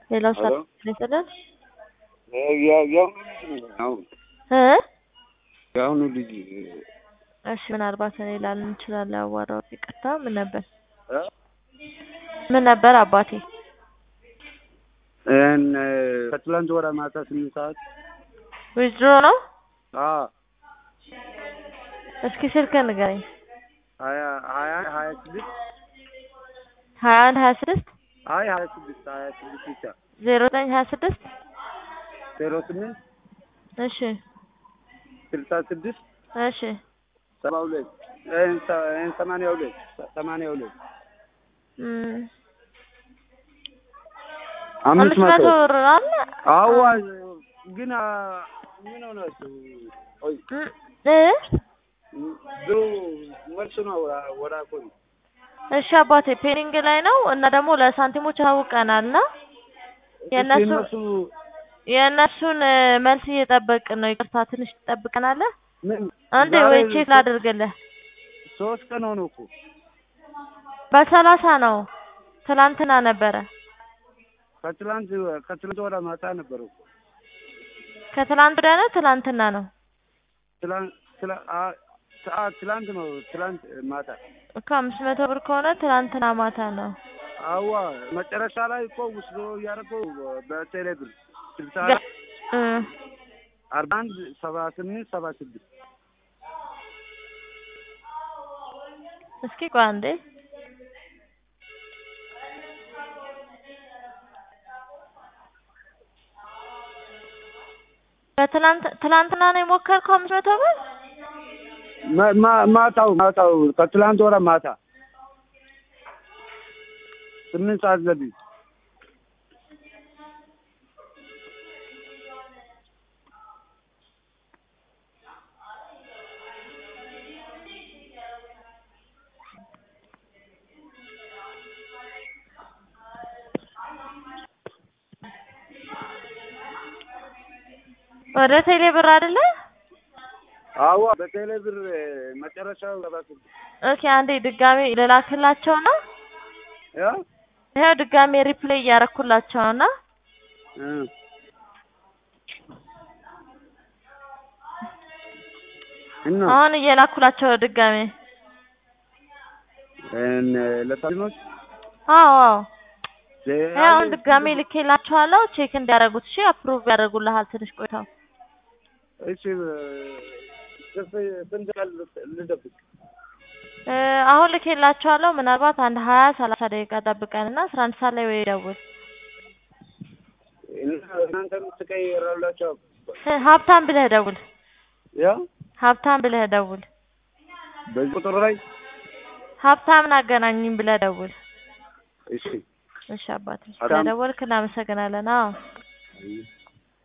ሌላው ሄሎ ይስጥልን የአሁኑ ልጅ ነው አሁን እ የአሁኑ ልጅ እሺ ምናልባት እኔ ላልን እንችላለን ያዋራው ይቅርታ ምን ነበር እ ምን ነበር አባቴ እን ከትላንት ወደ ማታ ስምንት ሰዓት ዊዝድሮ ነው አ እስኪ ስልክህን ንገረኝ ሀያ ሀያ ሀያ ስድስት ሀያ አንድ ሀያ ስድስት አይ ሀያ ስድስት ሀያ ስድስት ብቻ ዜሮ ዘጠኝ ሀያ ስድስት ዜሮ ስምንት እሺ ስልሳ ስድስት እሺ ሰባ ሁለት እን ሰ- እን ሰማንያ ሁለት ሰማንያ ሁለት እም፣ አምስት አምስት መቶ መቶ ብር አለ አዋ ግን አ፣ ምን ሆናችሁ? ቆይ እም፣ እ ድሮ መልስ ነው ወደ አኮኒ እሺ አባቴ ፔኒንግ ላይ ነው እና ደግሞ ለሳንቲሞች አውቀናል እና የእነሱ እነሱ የእነሱን እ፣ መልስ እየጠበቅን ነው። ይቅርታ ትንሽ ትጠብቀናለህ? ምን አንዴ ዛሬ ወይ ቼክ ላድርግልህ። ሶስት ቀን ሆነ እኮ በሰላሳ ነው ትላንትና ነበረ። ከትላንት ከትላንት ወደ ማታ ነበር እኮ ከትላንት ወዲያ ነው ትላንትና ነው ትላንት ትላ- አ- አ፣ ትላንት ነው ትላንት ማታ እኮ አምስት መቶ ብር ከሆነ ትላንትና ማታ ነው። አዋ መጨረሻ ላይ እኮ ውስዶ እያደረገው በቴሌ ብር ስልሳ ገ- እ፣ አርባ አንድ ሰባ ስምንት ሰባ ስድስት እስኪ ቆይ አንዴ በትላንት ትላንትና ነው የሞከርከው አምስት መቶ ብር ማ- ማ- ማታው ማታው ከትላንት ወደ ማታ ስምንት ሰዓት ዘቢብ ወደ ቴሌ ብር አይደለ? አዋ በቴሌ ብር መጨረሻው ሰባ ስድስት ኦኬ አንዴ ድጋሜ ልላክላቸው ነው። ያ ይኸው ድጋሜ ሪፕሌይ እያረኩላቸው ነው እና እ እና አሁን እየላኩላቸው ነው ድጋሜ። እን ለሳሊሞች አዎ አዎ ይኸው አሁን ድጋሜ ልኬላቸዋለሁ ቼክ እንዲያደርጉት። እሺ አፕሩቭ ያደርጉልሃል ትንሽ ቆይተው። እሺ ስንት ቀን ልደብቅ? እ፣ አሁን ልኬላቸዋለሁ ምናልባት አንድ ሀያ ሰላሳ ደቂቃ ጠብቀን እና አስራ አንድ ሰዓት ላይ ወይ ደውል። እናንተም ትቀይራላችሁ? እ፣ ሀብታም ብለህ ደውል። ያ ሀብታም ብለህ ደውል። በዚህ ቁጥር ላይ ሀብታምን አገናኝም ብለህ ደውል። እሺ እሺ አባቴ ሀብታም? ስለደወልክ እናመሰግናለን። አዎ አይ